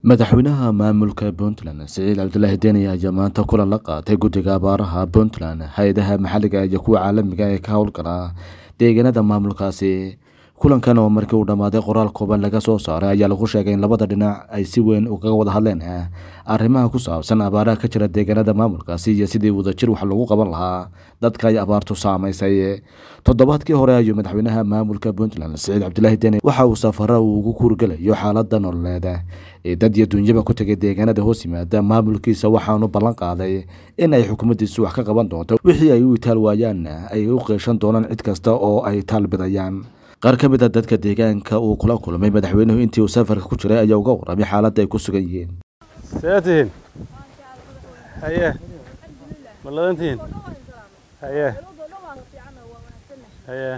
madaxweynaha maamulka puntland siciid cabdulaahi deni ayaa maanta kulan la qaatay guddiga abaaraha puntland hay-adaha maxalliga iyo kuwa caalamiga ee ka howlgala deegaanada maamulkaasi kulankan oo markii uu dhammaaday qoraal kooban laga soo saaray ayaa lagu sheegay in labada dhinac ay si weyn ugaga wada hadleen arrimaha ku saabsan abaaraha ka jira deegaanada maamulkaasi iyo sidii wadajir wax lagu qaban lahaa dadka ay abaartu saamaysay toddobaadkii hore ayuu madaxweynaha maamulka puntland siciid cabdulaahi deni waxa uu safara uu ugu kuurgelayo xaalada nololeed ee dad iyo dunyaba ku tegay deegaanada hoos yimaada maamulkiisa waxaanu ballan qaaday in ay xukuumaddiisu wax ka qaban doonto wixii ay u itaal waayaan ay u qeeshan doonaan cid kasta oo ay taalbidayaan qaar ka mid a dadka deegaanka uu kula kulmay madaxweynuhu intii uu safarka ku jiray ayaa uga warramay xaaladda ay ku sugan yihiin see tihiin haye ma ladan tihiin haye haye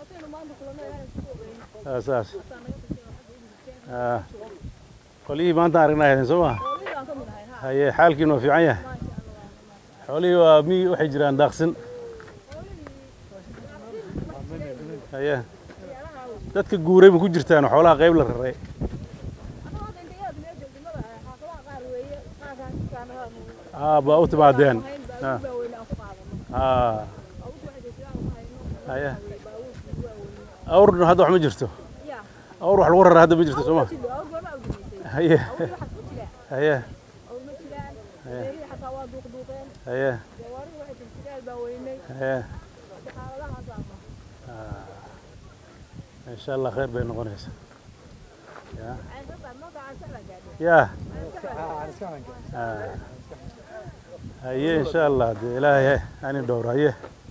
saas qolihii maanta aragnaa haydeen soo maa haye xaalkiin waa fiican yahay xoolihii waa mi waxay jiraan daaqsin haye dadka guuray ma ku jirtaan xoolaha qayb la raray baa u timaadeen haye awrna hadda wax ma jirto awr wax lagu raraa hadda ma jirto soo ma haye haye haye haye insha allah khayr bay noqonaysaa ya haye insha allah de ilaahay ani dhowr haye